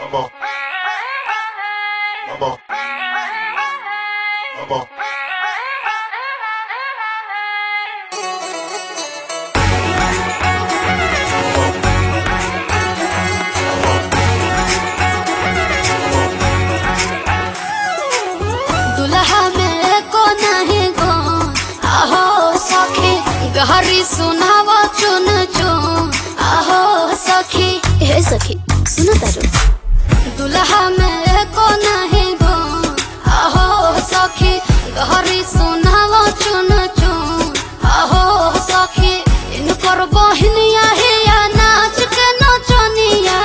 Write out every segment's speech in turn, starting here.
Vamos. Vamos. Vamos. दुल्हा में को नहीं गो आहो सखी गहरी सुनाव चुन चुन आहो सखी हे सखी सुनो तारो दुल्हा में को नहीं गो आहो सखी गहरी सुनाव चुन चुन आहो सखी इनकर बहनिया है या नाच के नचनिया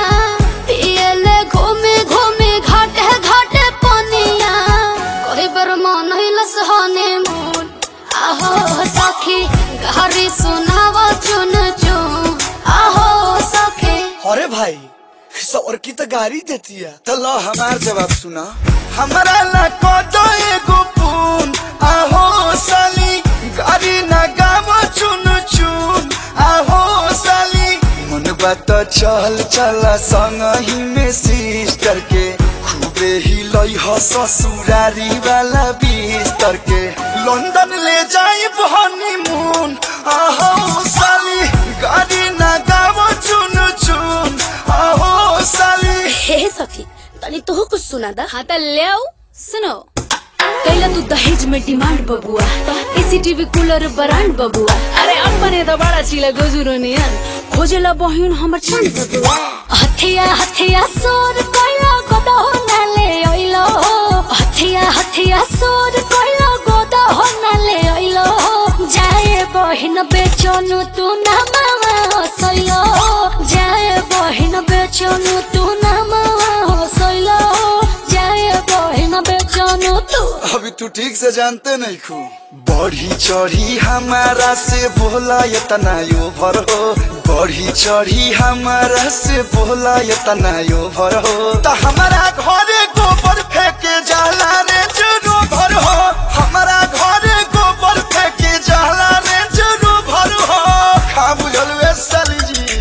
पियले घूमे घूमे घाटे घाटे पनिया कोई बर मन हिलस हने मूल आहो सखी गहरी सुनाव चुन चुन आहो सखी अरे भाई सौर की तो गाड़ी देती है तो लो हमार जवाब सुना हमारा ला को दो एगो पून आहो साली गाड़ी ना गावो चुन चुन आहो साली मन बात चल चला संग ही में सिस्टर के खूबे ही लई हो ससुरारी वाला बिस्तर के लंदन ले जाई हनीमून आहो साली गाड़ी ना गावो चुन चुन आहो साली हे सखी तनी तो कुछ सुना दा हाँ त ल्याऊ सुनो कैला तू दहेज में डिमांड बबुआ एसीटीवी कूलर ब्रांड बबुआ अरे अपने तो बड़ा चिला गजुरो नियन खोजेला बहिन हमर चंद बबुआ हथिया हथिया सोर कोइला गोदा नाले ओइलो हथिया हथिया सोर कोइला गोदा नाले ओइलो जाए बहिन बेचनु तू ना मावा हसइलो जाए बहिन बेचनु तू ना मावा हसइलो जाए बहिन बेचनु तू अभी तू ठीक से जानते नहीं खू बढ़ी चढ़ी हमारा से बोला ये तना यो भर हो बढ़ी चढ़ी हमारा से बोला ये तना यो भर हो तो हमारा घरे गोबर फेंके जाला रे जरू भर हो हमारा घरे गोबर फेंके जाला रे जरू भर हो खा बुझल वे साली जी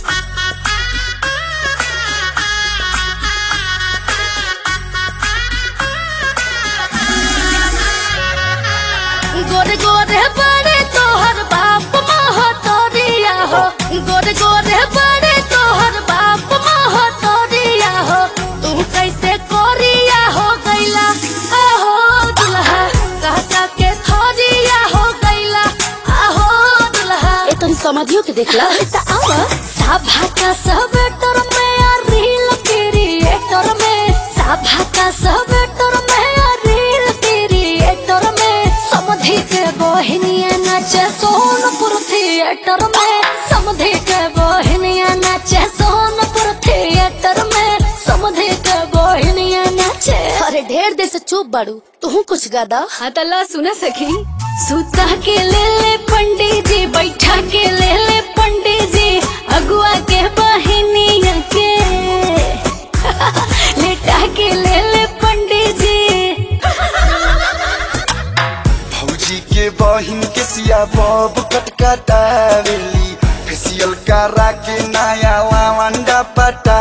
गोरे गोरे बड़े तोहर बाप महतरिया हो गोरे गोरे बड़े तोहर बाप महतरिया हो तू कैसे कोरिया हो गैला आहो दुल्हा कहता के थोरिया हो गैला आहो दुल्हा ए तनी समाधियो के देखला त आवा साभा का सब टर में आ रील क्रिएटर में साभा का सब टर में आ रील क्रिएटर में समधि के बहनिया नाचे सोनपुर थिएटर में समधि के बहनिया नाचे सोनपुर थिएटर में समधि के बहनिया नाचे अरे ढेर देर से चुप बाड़ू तू कुछ गादा हाँ त ला सुना सखी सुता के ले ले पंडित जी बैठा के ले ले पंडित जी अगुआ के बहिनिया के लेटा के ले ले पंडित जी भौजी के बहिन के सिया बब कटकटावेली फेसियल करा के नया लावंडा पटा